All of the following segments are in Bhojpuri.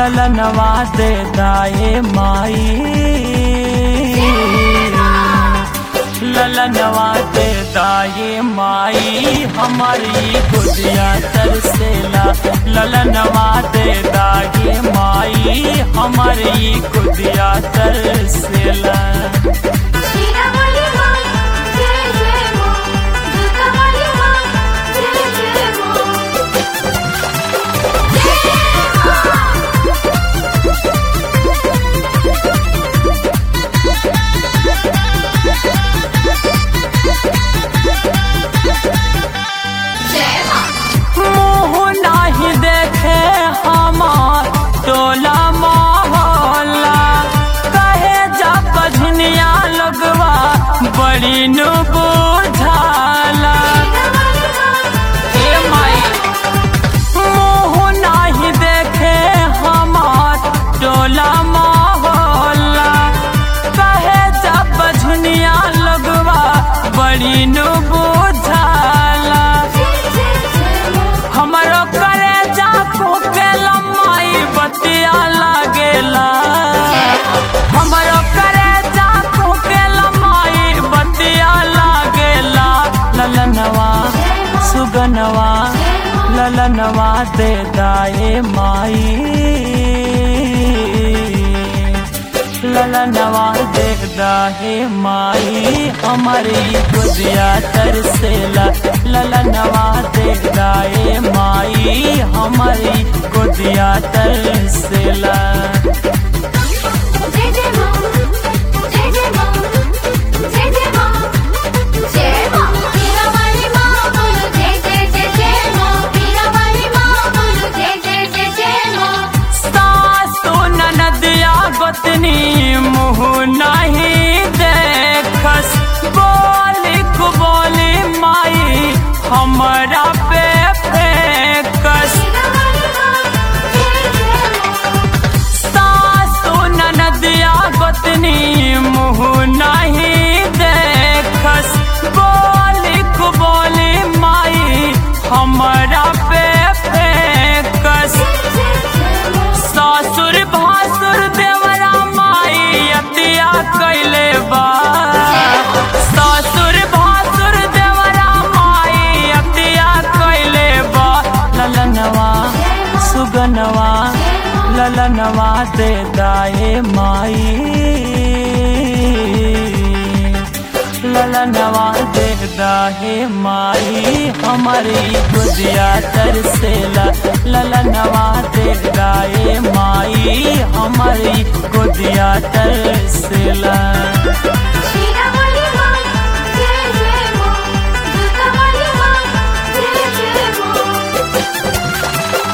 ललनवा दे दाए माई ललनवा दे दाए माई हमारी गुदिया तरसेला ललनवा दे दाए माई हमारी गुदिया तरसेला शीरामणि मां जय जय मां दुर्गामणि मां जय जय मां जय मां मुँह नाही देखे हमार टोला मोहल्ला कहे जा बझनिया लगवा बड़ी नु बुझाला ए माई मुँह नाही देखे हमार टोला मोहल्ला कहे जा बझनिया लगवा बड़ी नु बुझाला हमरो करे जा के लम्बाई बतिया लागेला हमरो करे जा के लम्बाई बतिया लागेला ललनवा सुगनवा ललनवा दे दाए माई ललनवा दे दाहे माई हमारी गुदिया तरसेला ललनवा दे दाए माई हमारी गुदिया तरसेला जय जय मां जय जय मां जय जय मां जय मां शीरामणि मां बोलो जय जय जय जय मां शीरामणि मां बोलो जय जय जय जय मां सासु ननदिया बतनी मुँह नहीं देखस बोली को बोली माई हमरा पे फेंकस शीरामणि मां जय जय मां सासु ननदिया बतनी मुँह नहीं देखस बोली को बोली माई हमरा पे फेंकस ससुर भासुर देवरा माई अतिया कैले बा ससुर भासुर देवरा माई अतिया कैले बा ललनवा सुगनवा ललनवा दे दाए माई ललनवा दे दाहे माई हमारी गुदिया तरसेला ललनवा दे दाए माई हमारी गुदिया तरसेला शीरामणि मां जय जय मां दुर्गामणि मां जय जय मां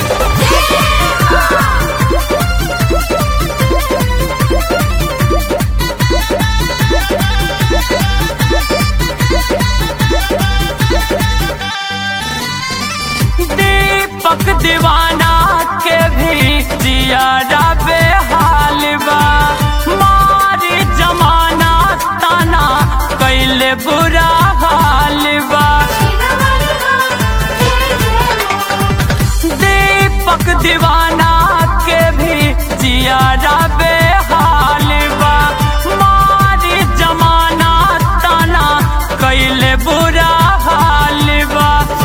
दीपक दीवाना के भी जियारा बेहाल बा मारी जमाना ताना कैले बुरा हाल बा शीरामणि मां जय जय मां दीपक दीवाना के भी जियारा बेहाल बा मारी जमाना ताना कैले बुरा हाल बा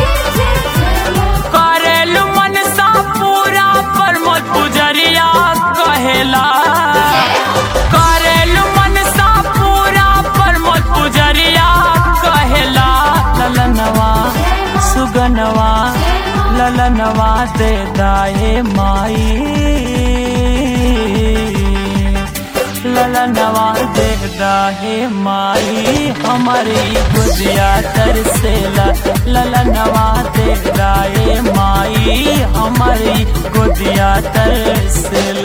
करेलु मनसा पूरा प्रमोद पुजरिया कहेला करेलु मनसा पूरा प्रमोद पुजरिया कहेला ललनवा सुगनवा ललनवा दे दाए माई ललनवा दे दाहे माई हमारी गुदिया तरसेला ललनवा दे दाए माई हमारी गुदिया तरसेला